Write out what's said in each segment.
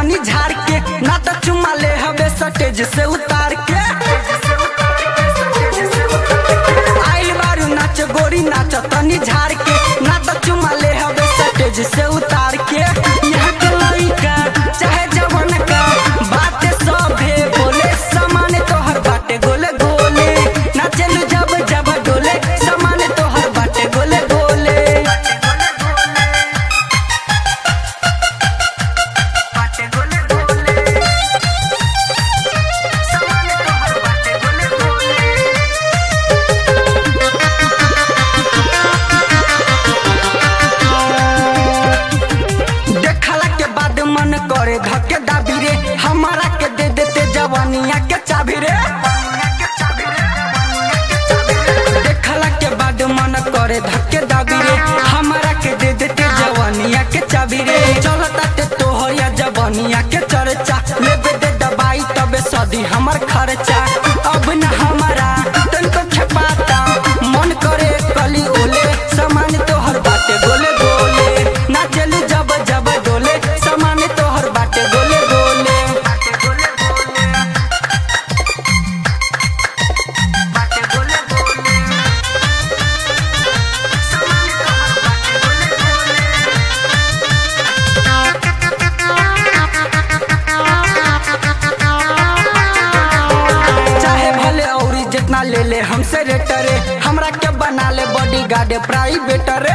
तनी झाड़ के ना तो चुमा ले हवे सटेज से उतार के आइल बारू नाच गोरी नाच तनी झाड़ के ना तो चुमा ले हवे सटेज से उतार के यहाँ के लइका चाहे जवन का बात सभे बोले समान तोहर बाटे गोले गोले नाचलू जब जब डोले समान तोहर बाटे गोले गोले बाटे गोले गोले समान तोहर बाटे गोले गोले देखला के बाद मन करे धके दाबी रे हमारा के दे देते जवानिया के चाबी रे देखला के बाद मन करे धके दाबी रे हमारा के दे देते जवानिया के चाबी रे चलता ते तोहया जवानिया के चर्चा लेबे दे दबाई तबे सदी हमर खर्चा अब न हमारा तनको खेपाता मन करे कली ओले समान तोहर बाटे गोले गोले नाचलू जब जब डोले समान तोहर बाटे गोले गोले बाटे गोले गोले समान तोहर बाटे गोले गोले चाहे भले औरी जितना ले ले हमसे रेटरे हमरा के बना ले बॉडी गार्ड प्राइवेट रे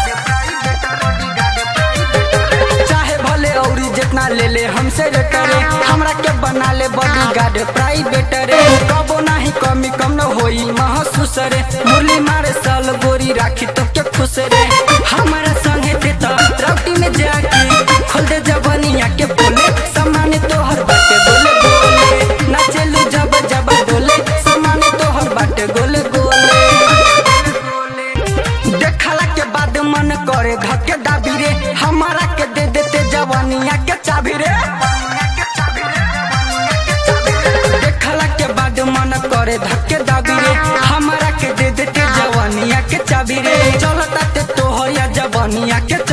चाहे भले औरी जितना ले ले हमसे रेटरे हमरा के बना ले बॉडी गार्ड प्राइवेट रे कबो नाही कमी कम न होई महसूस रे मुरली मारे साल गोरी राखी तो के खुश रे हमारा संगे ते तो राउटी में जाके खोल दे जबनिया के बोले सामान तोहर बाटे बोले बोले नाचलू जब जब डोले सामान तोहर बाटे गोले गोले देखला के बाद मन करे धके दाबी रे हमारा के दे देते जवानिया के चाबी रे देखला के बाद मन करे धके दाबी रे हमारा के दे देते जवानिया के चाबी रे चलता ते तोहर या जवानिया के